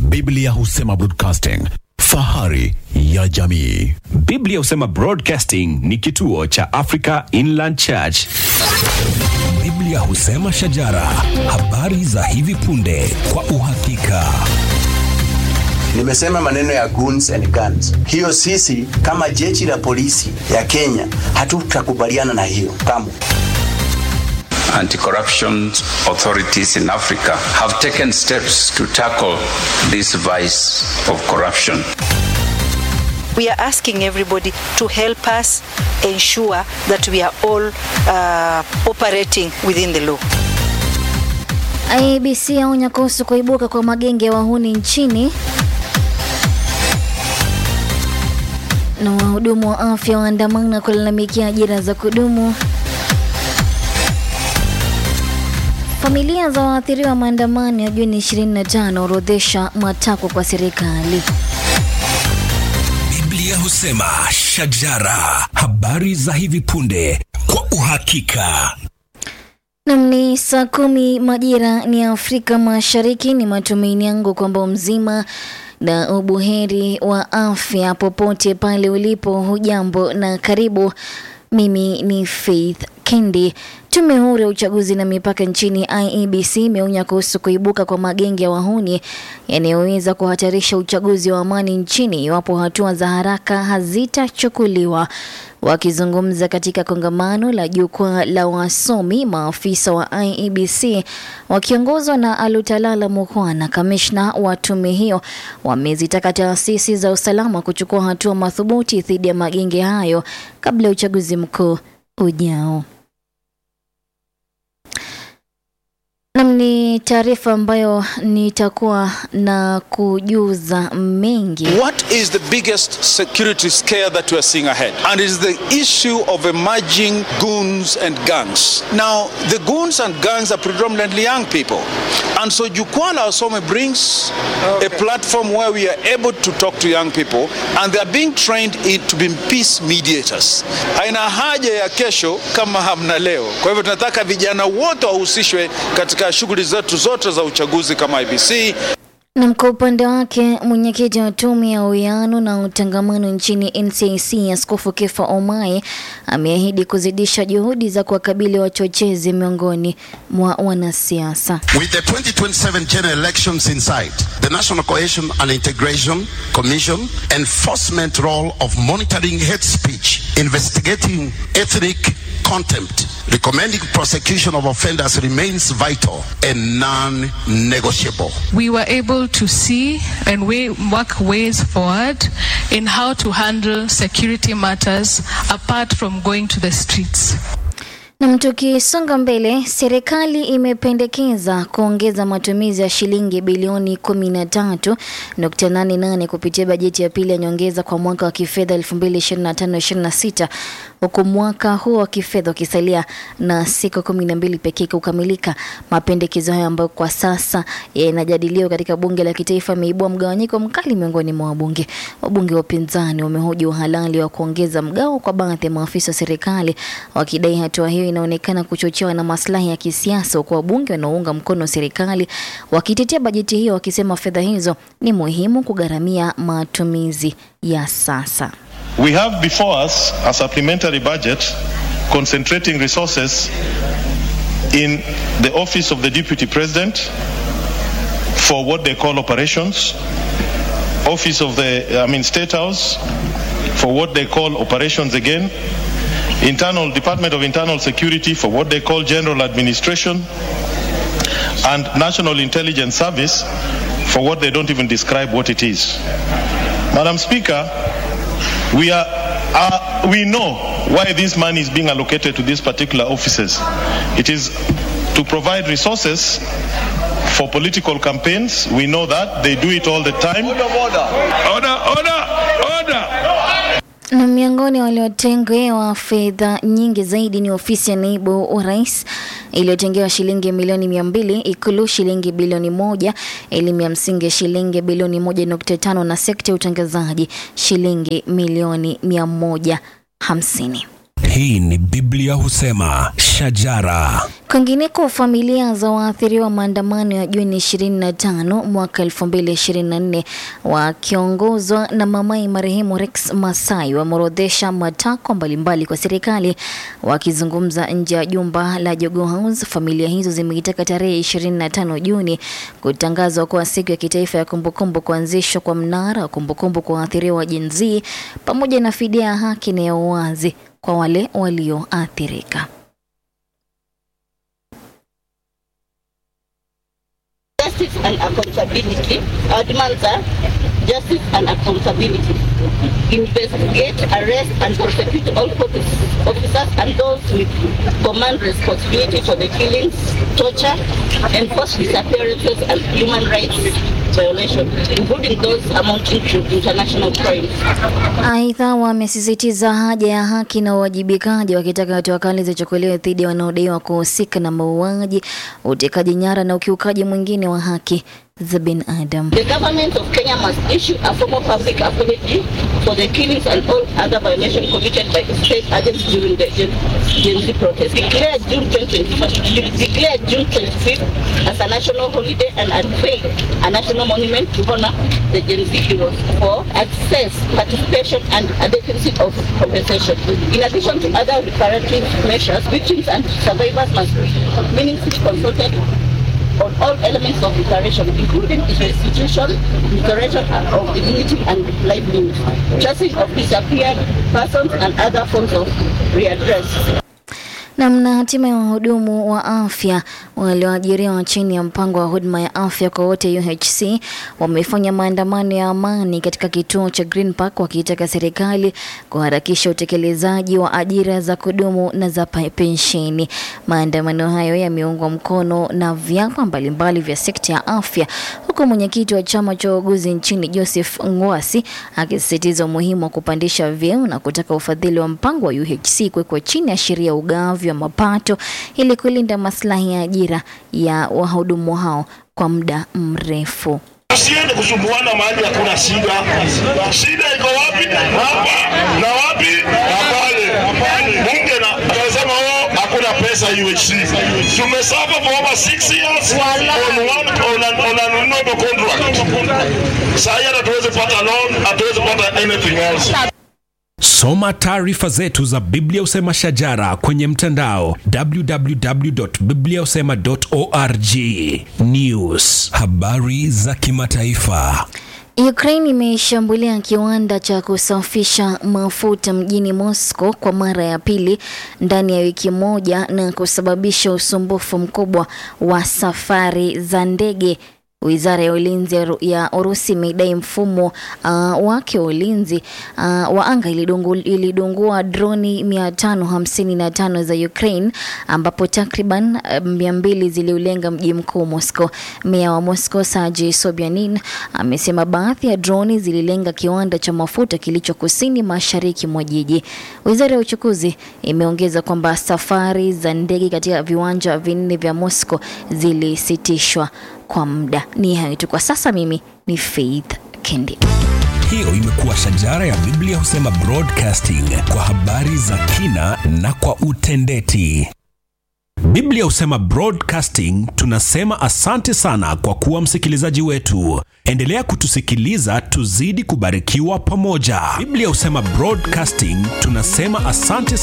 Biblia husema broadcasting, fahari ya jamii. Biblia husema Broadcasting ni kituo cha Africa Inland Church. Biblia husema shajara, habari za hivi punde kwa uhakika. Nimesema maneno ya goons and guns. Hiyo sisi kama jeshi la polisi ya Kenya hatutakubaliana na hiyo kamwe. Anti-corruption authorities in Africa have taken steps to tackle this vice of corruption. We are asking everybody to help us ensure that we are all uh, operating within the law. IEBC yaonya kuhusu kuibuka kwa magenge ya wahuni nchini. Na wahudumu wa afya waandamana kulalamikia ajira za kudumu. Familia za waathiriwa maandamano ya Juni 25 orodhesha matakwa kwa serikali. Biblia husema shajara, habari za hivi punde kwa uhakika. Nam ni saa kumi majira ni Afrika Mashariki. Ni matumaini yangu kwamba mzima na ubuheri wa afya popote pale ulipo. Hujambo na karibu. Mimi ni Faith Kendi. Tume huru ya uchaguzi na mipaka nchini IEBC imeonya kuhusu kuibuka kwa magenge ya wahuni yanayoweza kuhatarisha uchaguzi wa amani nchini iwapo hatua za haraka hazitachukuliwa. Wakizungumza katika kongamano la jukwaa la wasomi, maafisa wa IEBC wakiongozwa na Alutalala Mukhwana, kamishna wa tume hiyo, wamezitaka taasisi za usalama kuchukua hatua madhubuti dhidi ya magenge hayo kabla ya uchaguzi mkuu ujao. Nam ni taarifa ambayo nitakuwa na kujuza mengi. What is the biggest security scare that we are seeing ahead? And it is the issue of emerging goons and gangs. Now, the goons and gangs are predominantly young people. And so Jukwaa la Wasome brings a platform where we are able to talk to young people and they are being trained in, to be peace mediators. Haina haja ya kesho kama hamna leo. Kwa hivyo tunataka vijana wote wahusishwe katika shughuli zetu zote za uchaguzi kama IBC. Na kwa upande wake mwenyekiti wa tume ya uwiano na utangamano nchini NCIC Askofu Kefa Omai ameahidi kuzidisha juhudi za kuwakabili wachochezi miongoni mwa wanasiasa. With the 2027 general elections in sight, the National Cohesion and Integration Commission enforcement role of monitoring hate speech, investigating ethnic contempt, recommending prosecution of offenders remains vital and non-negotiable. we were able to see and we work ways forward in how to handle security matters apart from going to the streets. Na tukisonga mbele, serikali imependekeza kuongeza matumizi ya shilingi bilioni 13.88 kupitia bajeti ya pili ya nyongeza kwa mwaka wa kifedha 2025-26 huku mwaka huo wa kifedha ukisalia na siku kumi na mbili pekee kukamilika. Mapendekezo hayo ambayo kwa sasa yanajadiliwa katika bunge la kitaifa yameibua mgawanyiko mkali miongoni mwa wabunge. Wabunge wa upinzani wamehoji uhalali wa kuongeza mgao kwa baadhi ya maafisa wa serikali, wakidai hatua hiyo inaonekana kuchochewa na maslahi ya kisiasa, huku wabunge wanaounga mkono serikali wakitetea bajeti hiyo, wakisema fedha hizo ni muhimu kugharamia matumizi ya sasa. We have before us a supplementary budget concentrating resources in the office of the Deputy President for what they call operations, office of the, I mean, State House for what they call operations again, internal Department of Internal Security for what they call general administration, and National Intelligence Service for what they don't even describe what it is. Madam Speaker, we are uh, we know why this money is being allocated to these particular offices. It is to provide resources for political campaigns. We know that they do it all the time. Order, order, order, order. Na miongoni waliotengewa fedha nyingi zaidi ni ofisi ya naibu wa rais iliyotengewa shilingi milioni mia mbili, Ikulu shilingi bilioni moja, elimu ya msingi shilingi bilioni moja nukta tano na sekta ya utangazaji shilingi milioni mia moja hamsini. Hii ni Biblia husema shajara. Kwingineko, familia za waathiriwa maandamano ya Juni 25 mwaka 2024 wakiongozwa na mamai marehemu Rex Masai wameorodhesha matakwa mbalimbali kwa serikali. Wakizungumza nje ya jumba la Jogoo House, familia hizo zimeitaka tarehe 25 Juni kutangazwa kuwa siku ya kitaifa ya kumbukumbu, kuanzishwa kwa mnara wa kumbukumbu kwa waathiriwa wa Gen Z pamoja na fidia ya haki na ya uwazi kwa wale walioathirika. justice and accountability. Our demands are justice and accountability. Investigate, arrest, and prosecute all police officers and those with command responsibility for the killings, torture, enforced disappearances, and human rights violations, including those amounting to international crimes. Aidha, wamesisitiza haja ya haki na uwajibikaji, wakitaka hatua kali zichukuliwe dhidi ya wanaodaiwa kuhusika na mauaji, utekaji nyara na ukiukaji mwingine wa haki za binadamu. The government of Kenya must issue a formal public apology for the killings and all other violations committed by state agents during the Gen, Gen Z protest. Declare June 2025, declare June 25th as a national holiday and unveil a national monument to honor the Gen Z heroes for access, participation, and adequacy of compensation. In addition to other reparative measures, victims and survivors must be meaningfully consulted on all elements of reparation, including its restitution, restoration of dignity and livelihood, tracing of disappeared persons, and other forms of readdress. Namna hatima ya wahudumu wa afya walioajiriwa chini ya mpango wa huduma ya afya kwa wote UHC wamefanya maandamano ya amani katika kituo cha Green Park wakiitaka serikali kuharakisha utekelezaji wa ajira za kudumu na za pa- pensheni. Maandamano hayo yameungwa mkono na vyama mbalimbali vya sekta ya afya, huku mwenyekiti wa chama cha wauguzi nchini Joseph Ngwasi akisisitiza umuhimu wa kupandisha vyeo na kutaka ufadhili wa mpango wa UHC kuwekwa chini ya sheria ya ugavi wa mapato ili kulinda maslahi ya ajira ya wahudumu hao kwa muda mrefu. Usiende kusumbuana mahali hakuna shida. Shida iko wapi? Hapa na wapi? Na pale. Bunge na anasema oh, hakuna pesa UHC. Tumesafa for over six years on one on an, on an noble contract. Sasa hata tuweze pata loan, hatuwezi pata anything else. Soma taarifa zetu za Biblia Usema Shajara kwenye mtandao www.bibliausema.org. News, habari za kimataifa. Ukraine imeshambulia kiwanda cha kusafisha mafuta mjini Moscow kwa mara ya pili ndani ya wiki moja na kusababisha usumbufu mkubwa wa safari za ndege. Wizara ya ulinzi ya Ru- ya Urusi imedai mfumo uh, wake wa ulinzi uh, wa anga ilidungu, ilidungua droni 555 za Ukraine ambapo takriban uh, 200 ziliulenga mji mkuu Moscow. Meya wa Moscow Sergei Sobyanin amesema baadhi ya droni zililenga kiwanda cha mafuta kilicho kusini mashariki mwa jiji. Wizara ya uchukuzi imeongeza kwamba safari za ndege katika viwanja vinne vya Moscow zilisitishwa kwa muda. Ni hayo tu kwa sasa. Mimi ni Faith Kendi. Hiyo imekuwa Shajara ya Biblia Husema Broadcasting kwa habari za kina na kwa utendeti. Biblia Husema Broadcasting tunasema asante sana kwa kuwa msikilizaji wetu. Endelea kutusikiliza tuzidi kubarikiwa pamoja. Biblia Husema Broadcasting tunasema asante